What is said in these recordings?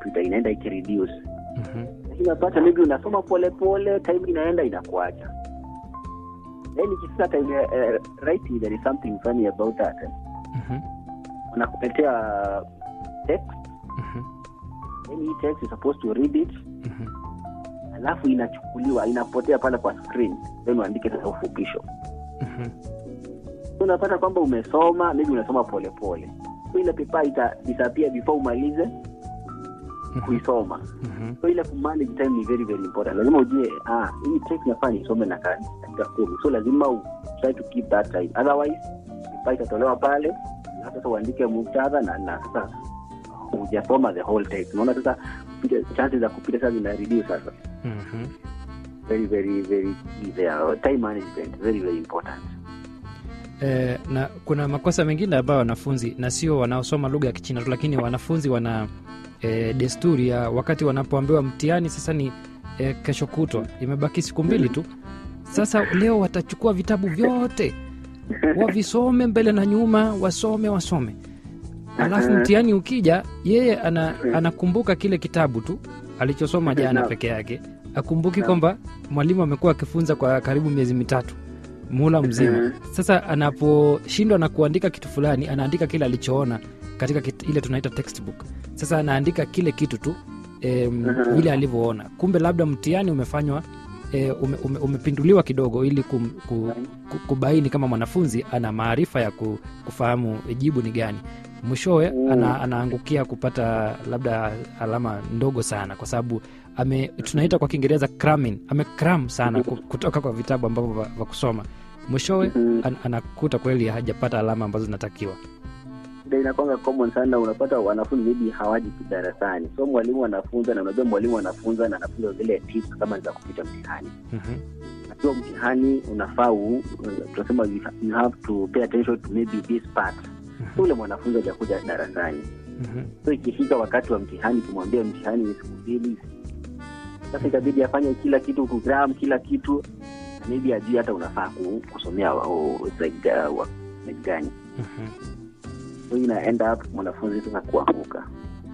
kompyuta inaenda ikireduce Mhm. lakini unapata maybe unasoma polepole time inaenda inakuacha then ikifika time ya uh, writing there is something funny about that eh. Mhm. wanakuletea text Mhm. then hii text you supposed to read it Mhm. alafu inachukuliwa inapotea pale kwa screen then uandike sasa ufupisho Mhm. So unapata kwamba umesoma maybe unasoma polepole so ile pepa ita disappear before umalize kuisoma Mhm. so ile kumanage time ni very very important lazima ujue ah, hii text nafaa nisome na ka- dakika kumi so lazima u try to keep that time otherwise pepa itatolewa pale na sasa uandike muktadha na, na sasa hujasoma the whole text unaona sasa kupita- chances za kupita sasa zina reduce sasa Mhm. very very very key there time management very very important Eh, na kuna makosa mengine ambayo wanafunzi na sio wanaosoma lugha ya kichina tu lakini wanafunzi wana eh, desturi ya wakati wanapoambiwa mtihani sasa ni eh, kesho kutwa imebaki siku mbili tu sasa leo watachukua vitabu vyote wavisome mbele na nyuma wasome wasome alafu Mhm. mtihani ukija yeye ana, anakumbuka kile kitabu tu alichosoma jana Naam. peke yake akumbuki Naam. kwamba mwalimu amekuwa akifunza kwa karibu miezi mitatu muhula mzima Mhm. sasa anaposhindwa na kuandika kitu fulani anaandika kile alichoona katika kit, ile tunaita textbook sasa anaandika kile kitu tu em, Mhm. vile alivyoona kumbe labda mtihani umefanywa e, ume, ume, umepinduliwa kidogo ili kum, ku, ku, kubaini kama mwanafunzi ana maarifa ya ku, kufahamu jibu ni gani mwishowe Mm. ana, anaangukia kupata labda alama ndogo sana kwa sababu ame tunaita kwa kiingereza cramming amecram sana ku- kutoka kwa vitabu ambavyo vya vya kusoma mwishowe Mhm. an, anakuta kweli hajapata alama ambazo zinatakiwa Ndio inakwanga common sana unapata wanafunzi maybe hawaji darasani so mwalimu anafunza na unajua mwalimu anafunza na anafunza zile tips kama ni za kupita mtihani Mhm, najua mtihani unafaa u- tunasema you ha- you have to pay attention to maybe this part so ule mwanafunzi hajakuja darasani mhm, so ikifika wakati wa mtihani tumwambia mtihani ni siku mbili sasa itabidi afanye kila kitu kugram kila kitu na maybe ajui hata unafaa ku- kusomea wa- o- like, uh, wa- like gani mhm. so ina end up mwanafunzi sasa kuanguka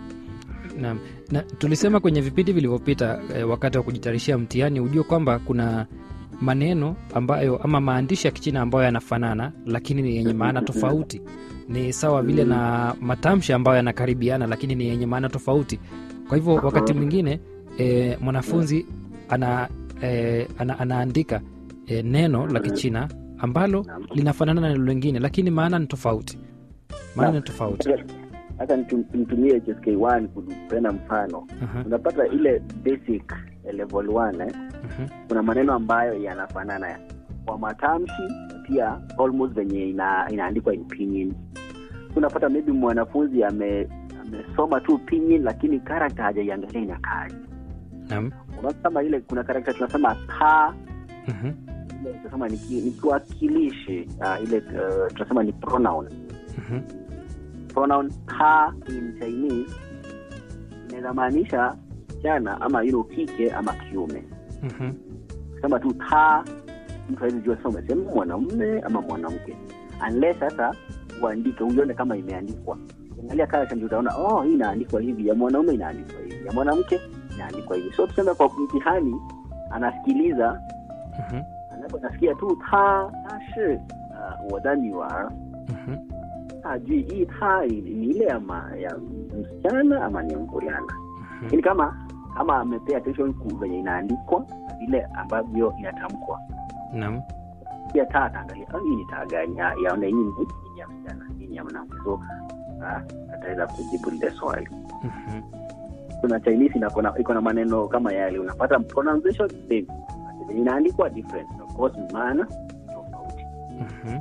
Naam. na tulisema kwenye vipindi vilivyopita eh, wakati wa kujitayarishia mtihani ujue kwamba kuna maneno ambayo ama maandishi ya kichina ambayo yanafanana lakini ni yenye maana tofauti ni sawa vile na matamshi ambayo yanakaribiana lakini ni yenye maana tofauti kwa hivyo wakati mwingine e, mwanafunzi ana, e, ana, anaandika e, neno la kichina ambalo linafanana na neno lingine lakini maana ni tofauti maana ni tofauti hata nitum- nimtumie hsk1 kupena mfano Aha, unapata ile basic eh, level 1 eh, mhm, kuna maneno ambayo yanafanana kwa matamshi pia almost venye ina, inaandikwa in pinyin unapata maybe mwanafunzi ame amesoma tu pinyin lakini karakta hajaiangalia inakaaji naam, unaona kama ile kuna karakta tunasema ta mhm, ile tunasema ni ki- ni kiwakilishi uh, ile uh, tunasema ni pronoun mhm, pronoun ta in chinese inaweza maanisha msichana ama yule kike ama kiume mhm, sema tu ta mtu hawezi jua sasa umesema mwanamume ama mwanamke unless sasa uandike uione kama imeandikwa angalia character ndio utaona oh hii inaandikwa hivi ya mwanaume inaandikwa hivi ya mwanamke inaandikwa hivi so tuseme kwa mtihani anasikiliza mhm, anaponasikia tu ta ta shi uh, 我的女儿 mhm. hajui hii ta ni ni ile ya, ma, ya msichana ama ni mvulana lakini kama kama amepea attention ku venye inaandikwa na vile ambavyo inatamkwa naam pia taa ataangalia "Ah, hii ni taa gani Ah, yaona hii ni hii ni ya msichana hii ni ya mwanamke so ah, ataweza kujibu lile swali Mhm. kuna chinese ina- kuna- iko na maneno kama yale unapata pronunciation same But venye inaandikwa different of course maana tofauti Mhm.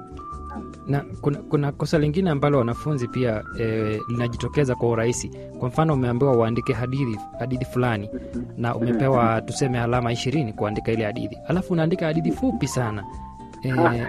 na kuna, kuna kosa lingine ambalo wanafunzi pia e, linajitokeza kwa urahisi kwa mfano umeambiwa uandike hadithi hadithi fulani na umepewa tuseme alama ishirini kuandika ile hadithi alafu unaandika hadithi fupi sana e,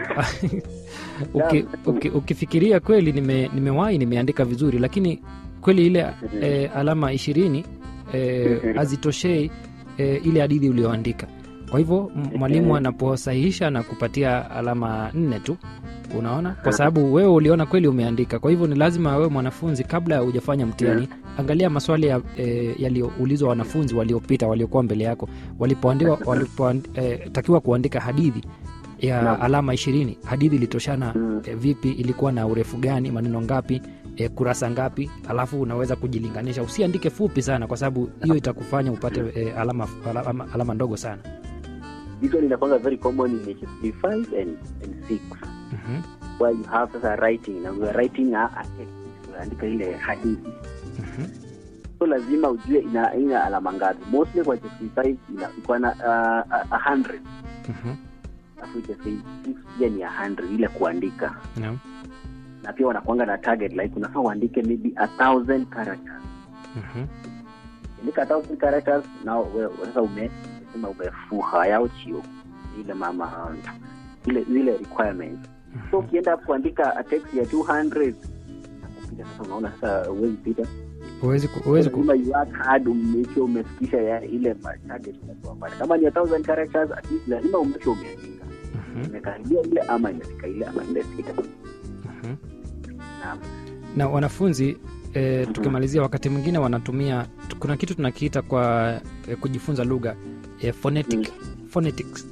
uki, uki, ukifikiria kweli nime, nimewahi nimeandika vizuri lakini kweli ile e, alama ishirini e, hazitoshei e, ile hadithi ulioandika kwa hivyo m- mwalimu anaposahihisha na kupatia alama nne tu unaona kwa sababu wewe uliona kweli umeandika kwa hivyo ni lazima wewe mwanafunzi kabla ya hujafanya mtihani angalia maswali ya, e, yaliyoulizwa wanafunzi waliopita waliokuwa mbele yako walipoandiwa walipotakiwa e, kuandika hadithi ya Naam. alama ishirini hadithi ilitoshana Mm. e, vipi ilikuwa na urefu gani maneno ngapi e, kurasa ngapi alafu unaweza kujilinganisha usiandike fupi sana kwa sababu hiyo itakufanya upate e, alama, alama, alama ndogo sana this one inakwanga very common in HSP 5 and, and 6 Mhm, where you have sasa writing na we are writing a, a text unaandika ile hadithi mhm, so lazima ujue ina, ina alama ngapi mostly kwa HSP 5 ina iko na uh, a- a 100 mhm. alafu HSP 6 pia ni a 100 ile kuandika Naam, na pia wanakuanga na target like unafaa uandike maybe a thousand characters mhm, andika a thousand characters na wewe sasa ume sema umefuha yao chio ile mama ile ile requirements so mhm. ukienda kuandika a text ya 200 nakupita sasa unaona sasa uwezi pita Huwezi ku- huwezi ku- lazima you work hard umeke umefikisha ya ile ma- target unakuwa pale kama ni a thousand characters at least lazima umeke umeandika Mhm, imekaribia ile ama imefika ile ama imefika mhm. naam na wanafunzi e, tukimalizia wakati mwingine wanatumia kuna kitu tunakiita kwa e, kujifunza lugha e, phonetic, phonetics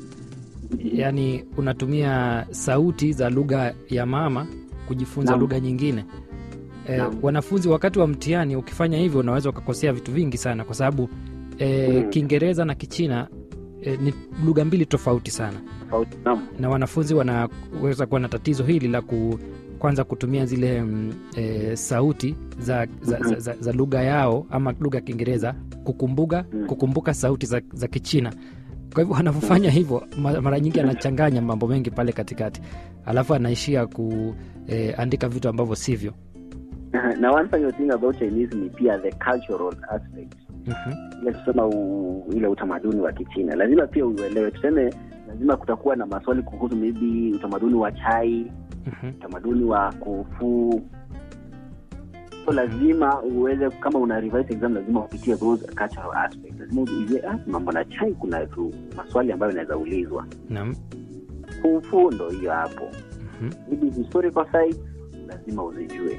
yaani unatumia sauti za lugha ya mama kujifunza Naam. lugha nyingine e, Naam. wanafunzi wakati wa mtihani ukifanya hivyo unaweza ukakosea vitu vingi sana kwa sababu e, Mm. kiingereza na kichina e, ni lugha mbili tofauti sana tofauti naam na wanafunzi wanaweza kuwa na tatizo hili la ku, kwanza kutumia zile mm, e, sauti za, za, za, za, za lugha yao ama lugha ya kiingereza kukumbuka, Mm. kukumbuka sauti za, za kichina kwa hivyo anapofanya hivyo ma- mara nyingi anachanganya mambo mengi pale katikati alafu anaishia kuandika vitu ambavyo sivyo na one funny thing about Chinese ni pia the cultural aspect Mhm, ile tusema u, ile utamaduni wa kichina lazima pia uelewe tuseme lazima kutakuwa na maswali kuhusu maybe utamaduni wa chai mhm, utamaduni wa kufuu so lazima uweze kama una revise exam lazima upitie those cultural aspects lazima ujue ah, mambo na chai kuna tu maswali ambayo inaweza ulizwa naam, kufu ndo hiyo hapo mhm, maybe historical sites lazima uzijue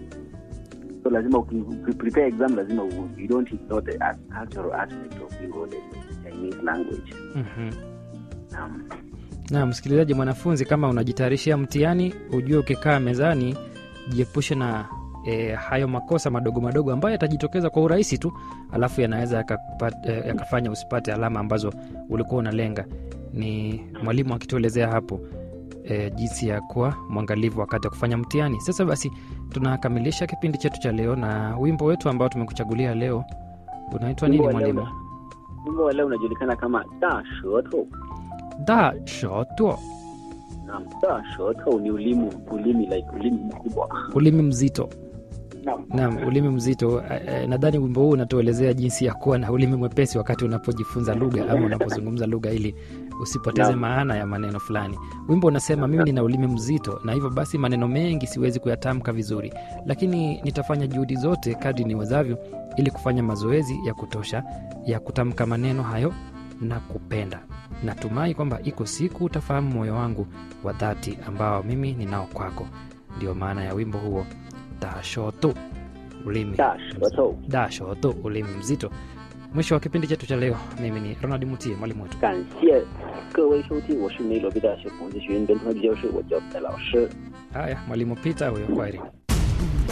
so lazima uki uki- prepare exam lazima u- you don't ignore the as- cultural aspect of hiyo the Chinese language mhm. naam na msikilizaji mwanafunzi kama unajitayarishia mtihani ujue ukikaa mezani jiepushe na e, hayo makosa madogo madogo ambayo yatajitokeza kwa urahisi tu alafu yanaweza yakakupa- eh, yakafanya usipate alama ambazo ulikuwa unalenga ni mwalimu akituelezea hapo e, jinsi ya kuwa mwangalivu wakati wa kufanya mtihani sasa basi tunakamilisha kipindi chetu cha leo na wimbo wetu ambao tumekuchagulia leo unaitwa nini Wimbo wa leo mwalimu wimbo wa leo unajulikana kama da sheto da shoto naam da sheto ni ulimi ulimi like ulimi mkubwa ulimi mzito naam Naam, ulimi mzito. Eh, eh, Nadhani wimbo huu unatuelezea jinsi ya kuwa na ulimi mwepesi wakati unapojifunza lugha ama unapozungumza lugha ili usipoteze Naam. maana ya maneno fulani. Wimbo unasema mimi nina ulimi mzito na hivyo basi maneno mengi siwezi kuyatamka vizuri, lakini nitafanya juhudi zote kadri niwezavyo ili kufanya mazoezi ya kutosha ya kutamka maneno hayo na kupenda. Natumai kwamba iko siku utafahamu moyo wangu wa dhati ambao mimi ninao kwako. Ndio maana ya wimbo huo dashoto ulimi da sheto dashoto ulimi mzito mwisho wa kipindi chetu cha leo mimi ni ronald mutie mwalimu wetu 感谢各位收听，我是梅罗毕大学孔子学院本土汉语教师，我叫戴老师。 haya mwalimu pita huyo kwaheri